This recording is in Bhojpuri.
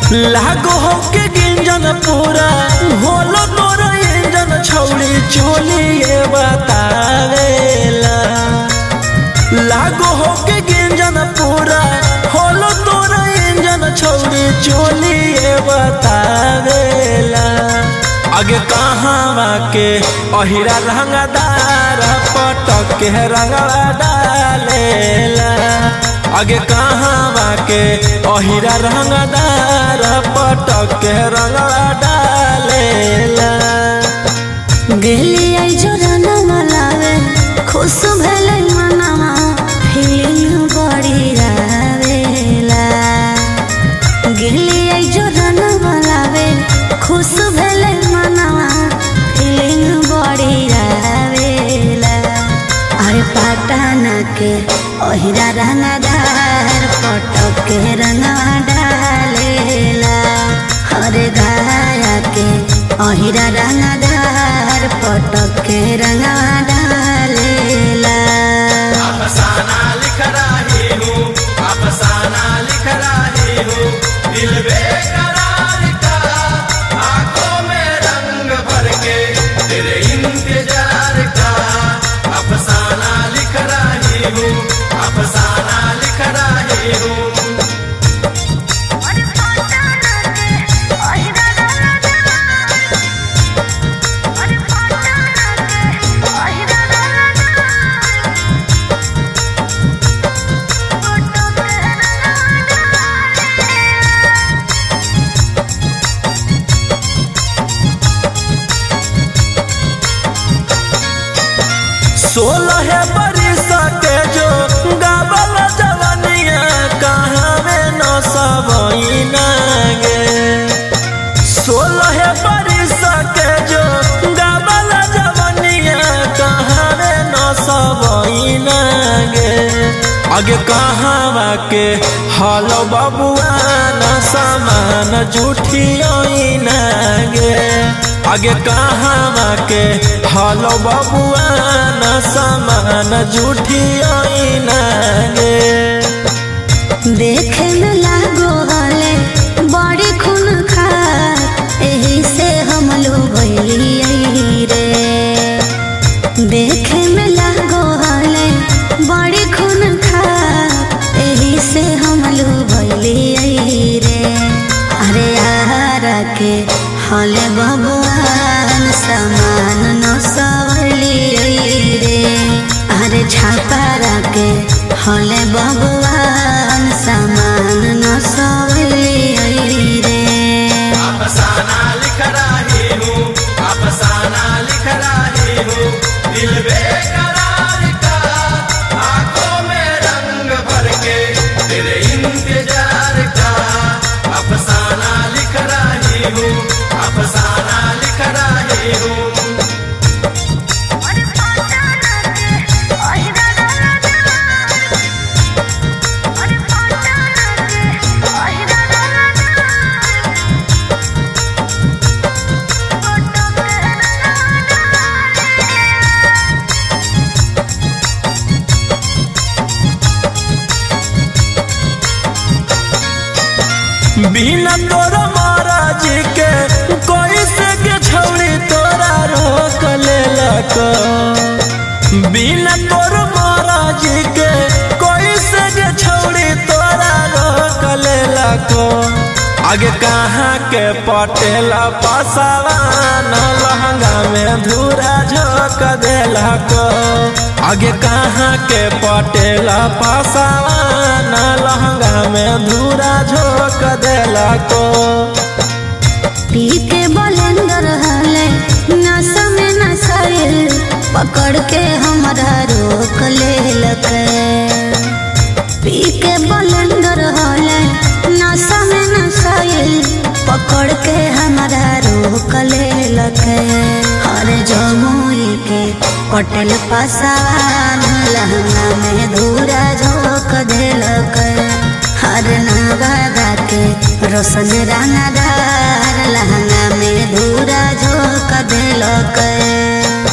लागो हो के गिंजन पूरा होलो तोरा इंजन छौड़ी चोली ये बतावेला लागो हो के गिंजन पूरा होलो तोरा इंजन छौड़ी चोली ये बतावेला आगे कहाँ के अहिरा रंगदार पटक के रंगवा डालेला आगे कहाँ के अहिरा रंगदार पटक के रंगवा डालेला गेली आई जोरना मलावे खुश भेलै मनवा फीलिंग बड़ी आवेला गेली आई जोरना मलावे खुश भेलै मनवा फीलिंग बड़ी आवेला अरे पटना के ओहिरा रंगदार पटक के रंगवा डालेला हरे गाया के अहिरा रंगदार पटक के रंगवा डालेला अफसाना लिख रही हूँ अफसाना लिख रही हूँ दिल बेकरार का आंखों में रंग भर के तेरे इंतजार का अफसाना लिख रही हूँ अफसाना लिख रही हूँ सोलह बरिस के जो गावल जवनिया कहाँ में न सबइना गे सोलह बरिस के जो गावल जवनिया कहाँ में न सबइना गे आगे कहाँ के हलो बबुआ न समान जुठियोइना गे आगे कहाँ के हलो बबुआ न समान जुठियोइना गे देखे में लागो हले बड़ी खून खा एही से हम लोग भइली रे देखे में लागो हले बड़ी खून खा एही से हम लोग भइली रे अरे यार के हले भगवान समान न सवली रे अरे छापा के हले भगवान समान न सवली रे अफसाना लिख रही हूँ अफसाना लिख रही हूँ दिल बेकरार का आंखों में रंग भर के तेरे इंतजार का अफसाना लिख रही हूँ अफसाना लिख रही हूँ बिना तोरा महाराज के कोई से के छौड़ी तोरा रोक लेलक बिना तोर महाराज के कोई से के छौड़ी तोरा रोक लेलक आगे कहाँ के पटेला पसावान लहंगा में धूरा झोंक देलक आगे कहाँ के पटेला पसावान लहंगा में धूरा झोंक देलक पी के बलेंदर हले नशा में नशाइल पकड़ के हमारा रोक लेलक पी के बलेंदर हले नशा में नशाइल पकड़ के हमारा रोक लेलक हर जमुई के पटेल पसावान लहंगा में धूरा झोंक देलक हर नवादा के रोशन रंगदार लहंगा में धूरा झोंक देलक